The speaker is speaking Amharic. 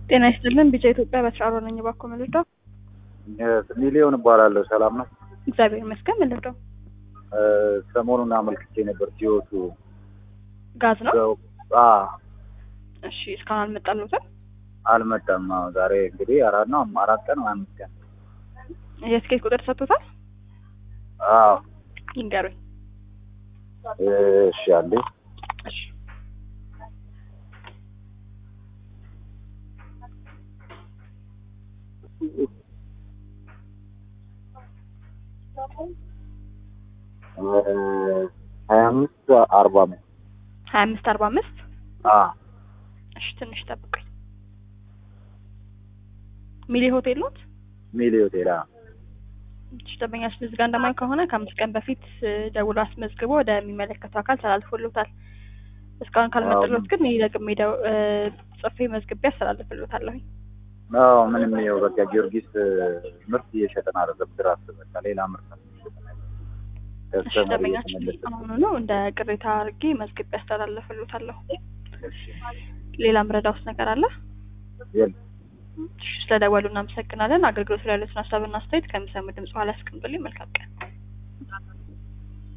ጤና ይስጥልን ቢጫ ኢትዮጵያ በስራ ነኝ። እባክዎ ምንድነው? ሚሊዮን እባላለሁ። ሰላም ነው? እግዚአብሔር ይመስገን። ምንድነው? ሰሞኑን አመልክቼ ነበር ሲወቱ ጋዝ ነው? አ እሺ እስካሁን አልመጣልዎትም? አልመጣም። አዎ፣ ዛሬ እንግዲህ አራት ነው አራት ቀን ወይ አምስት ቀን። የትኬት ቁጥር ሰጥቶታል? አዎ። ይንገሩኝ። እሺ አንዴ እሺ ሀያ አምስት አርባ አምስት ሀያ አምስት አርባ አምስት አ እሺ ትንሽ ጠብቁኝ። ሚሊ ሆቴል ኖት? ሚሊ ሆቴል አ እሺ ደንበኛችን እዚህ ጋር እንደማየው ከሆነ ከአምስት ቀን በፊት ደውሎ አስመዝግቦ ወደሚመለከተው አካል ተላልፎሎታል። እስካሁን ካልመጣልዎት ግን እኔ ደግሜ ደው- ጽፌ መዝግቤ አስተላልፍልዎታለሁኝ። አዎ ምንም ይኸው በቃ ጊዮርጊስ ምርት እየሸጠን አይደለም። ድራስ በቃ ሌላ ምርት ነው እየሸጥን ያለው። እሺ ከስተመር ደንበኛችን እየተመለሰ አሁኑ ነው እንደ ቅሬታ አድርጌ መዝግቤ አስተላልፍልዎታለሁ። እሺ። ሌላ ምረዳውስ ነገር አለ? የለም። እሺ ስለደወሉ እናመሰግናለን። አገልግሎት ላይ ያሉትን ሀሳብና አስተያየት ከሚሰሙ ድምጽ ኋላ ያስቀምጡልኝ። መልካም ቀን።